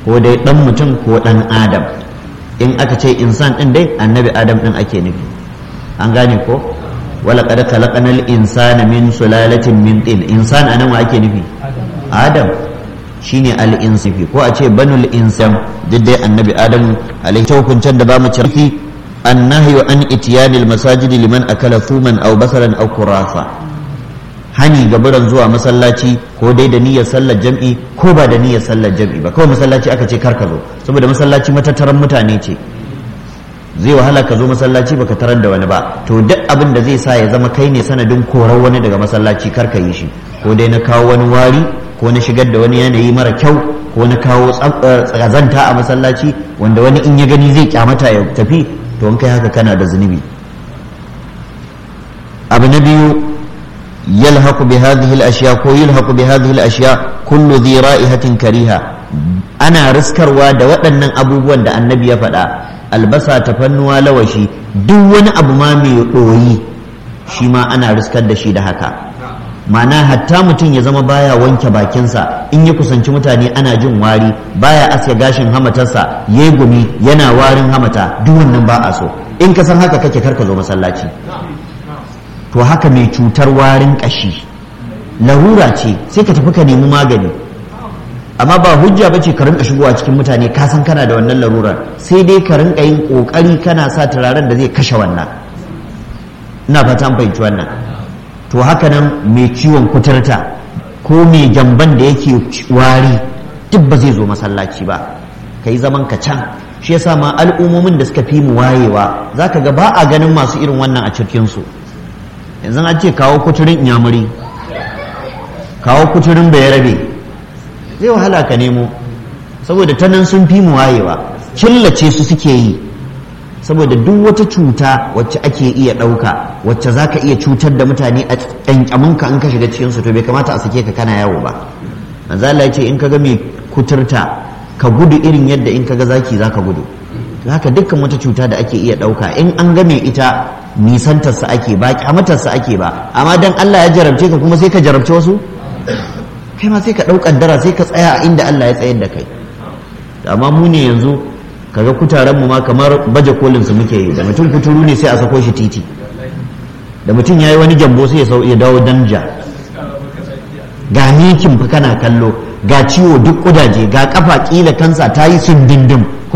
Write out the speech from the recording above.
ko dai dan mutum ko dan adam in aka ce insan din dai annabi adam din ake nufi an gane ko wala qad khalaqnal insana min sulalatin min tin insan anan wa ake nufi adam shine al insifi ko a ce banul insan duk dai annabi adam alaihi hukuncen da bamu cirki annahyu an itiyanil masajidi liman akala thuman aw basaran aw kurasa hani gaburan zuwa masallaci ko dai da niyyar sallar jam'i ko ba da niyyar sallar jam'i ba kawai masallaci aka ce kar ka zo saboda masallaci matattaran mutane ce zai wahala ka zo masallaci baka tarar da wani ba to duk abin da zai sa ya zama kai ne sanadin korar wani daga masallaci kar ka yi shi ko dai na kawo wani wari ko na shigar da wani yanayi mara kyau ko na kawo tsazanta a masallaci wanda wani in ya gani zai kyamata ya tafi to in kai haka kana da zunubi abu na biyu yalhaqu bi hadhihi al-ashya ko yulhaqu bi hadhihi al-ashya kullu dhi ra'ihatin kariha ana riskarwa da waɗannan abubuwan da annabi ya faɗa albasa tafannuwa lawashi duk wani abu ma mai ɗoyi shi ma ana riskar da shi da haka ma'ana hatta mutum ya zama baya wanke bakinsa in ya kusanci mutane ana jin wari baya aske gashin hamatarsa ya gumi yana warin hamata duk wannan ba a so in ka san haka kake karka zo masallaci to haka mai cutar warin kashi larura ce sai ka tafi ka nemi magani amma ba hujja ba ce ka rinka shigowa cikin mutane ka san kana da wannan larurar sai dai ka rinka yin kokari kana sa turaren da zai kashe wannan ina fata an fahimci wannan to haka nan mai ciwon kuturta ko mai jamban da yake wari duk ba zai zo masallaci ba ka yi zaman ka can shi yasa ma al'ummomin da suka fi mu wayewa za ka ga ba a ganin masu irin wannan a cikinsu yanzu an ce kawo kuturin inyamuri kawo kuturin bayarabe zai wahala ka nemo saboda ta nan sun fi mu wayewa killace su suke yi saboda duk wata cuta wacce ake iya ɗauka wacce za ka iya cutar da mutane a ƙyanƙyaminka in ka shiga cikinsu to bai kamata a sake ka kana yawo ba manzala ya ce in ka ga mai kuturta ka gudu irin yadda in ka ga zaki za ka gudu haka dukkan wata cuta da ake iya ɗauka in an ga mai ita nisantarsa ake ba kyamatarsa ake ba amma dan Allah ya jarabce ka kuma sai ka jarabce wasu kai ma sai ka ɗau kaddara sai ka tsaya a inda Allah ya tsayar da kai amma mu ne yanzu kaga kutaren mu ma kamar baje kolin su muke yi da mutum kuturu ne sai a sako shi titi da mutum yayi wani jambo sai ya dawo danja ga mikin fa kana kallo ga ciwo duk kudaje ga kafa kila kansa ta yi sundindin